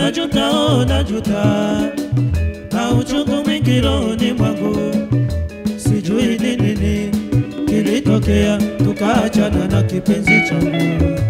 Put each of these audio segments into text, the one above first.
najuta, oh, najuta, na uchungu mwingi rohoni mwangu, sijui ni nini kilitokea, tukaachana na kipenzi changu.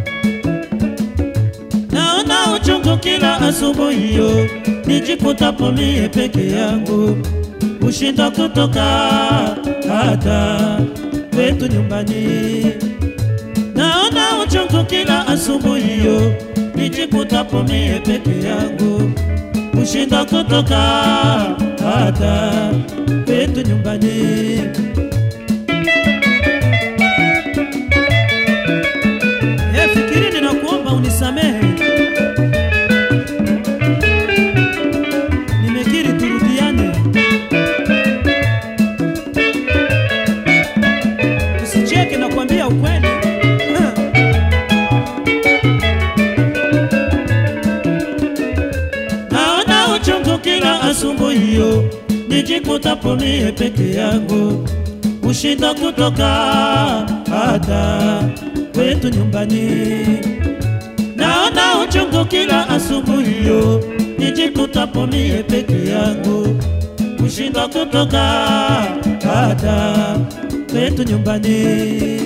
Naona uchungu kila asubuhi hiyo, nijikutapo mie peke yangu, ushinda kutoka hata kwetu nyumbani. Naona uchungu kila asubuhi hiyo, nijikutapo mie peke yangu, ushinda kutoka hata kwetu nyumbani. Hey, fikiri ninakuomba unisamehe, nimekiri turudiane, usicheke, nakwambia ukweli. Ha. Naona uchungu kila asubuhi hiyo, nijikutapo mie peke yangu, ushinda kutoka hata kwetu nyumbani. Naona uchungu kila asubuhi hiyo, nijikutapo mie peke yangu, ushinda kutoka hata kwetu nyumbani.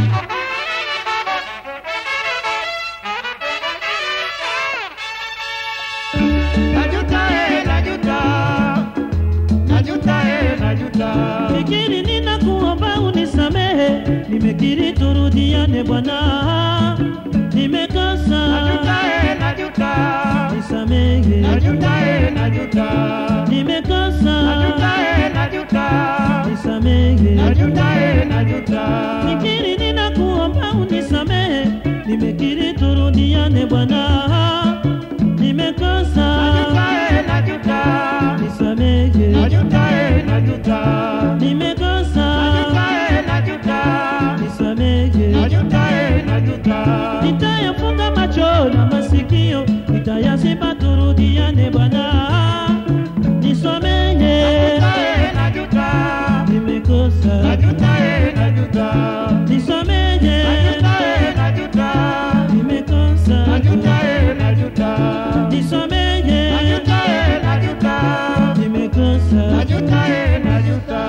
Najuta, eh, najuta. Najuta, eh, najuta. Fikiri ninakuomba unisamehe, nimekiri turudiane bwana, nimekosa Najuta, eh, najuta. nisamehe, Najuta, eh, najuta. nimekosa Najuta, eh, najuta. nisamehe, Najuta, eh, najuta. fikiri ninakuomba unisamehe, nimekiri turudiane bwana, nimekosa Najuta, eh, najuta. nisamehe, Najuta, eh, najuta. nimekosa Najuta, eh, najuta. nisamehe. Najuta, eh, najuta. nitayafunga macho na masikio, nitayaziba turudiane Bwana, nisamehe, Najuta, eh, najuta. nimekosa, Najuta, eh, najuta. nisamehe, Najuta, eh, najuta. nimekosa, Najuta, eh, najuta. nisamehe, Najuta, eh, najuta. nimekosa. Najuta, eh, najuta.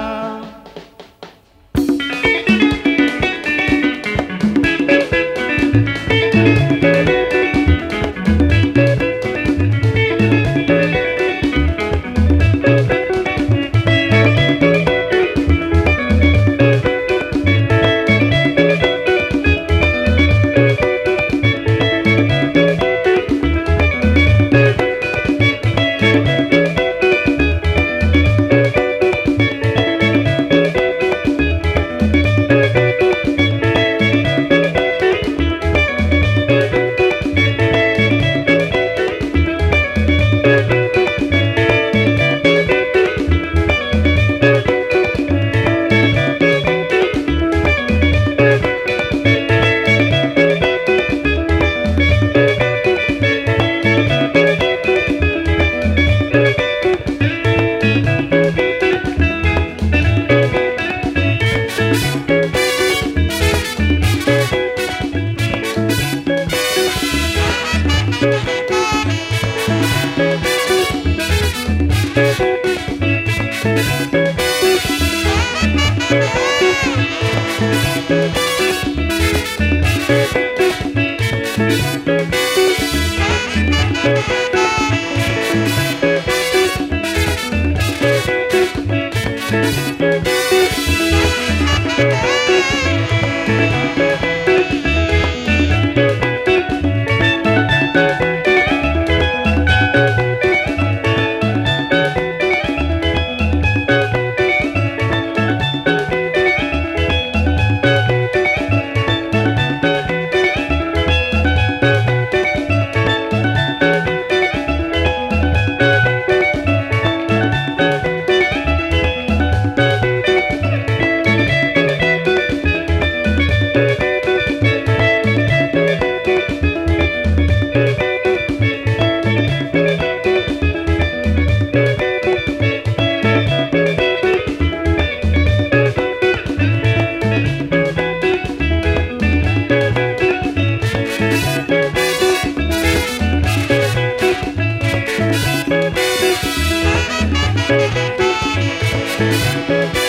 Thank you.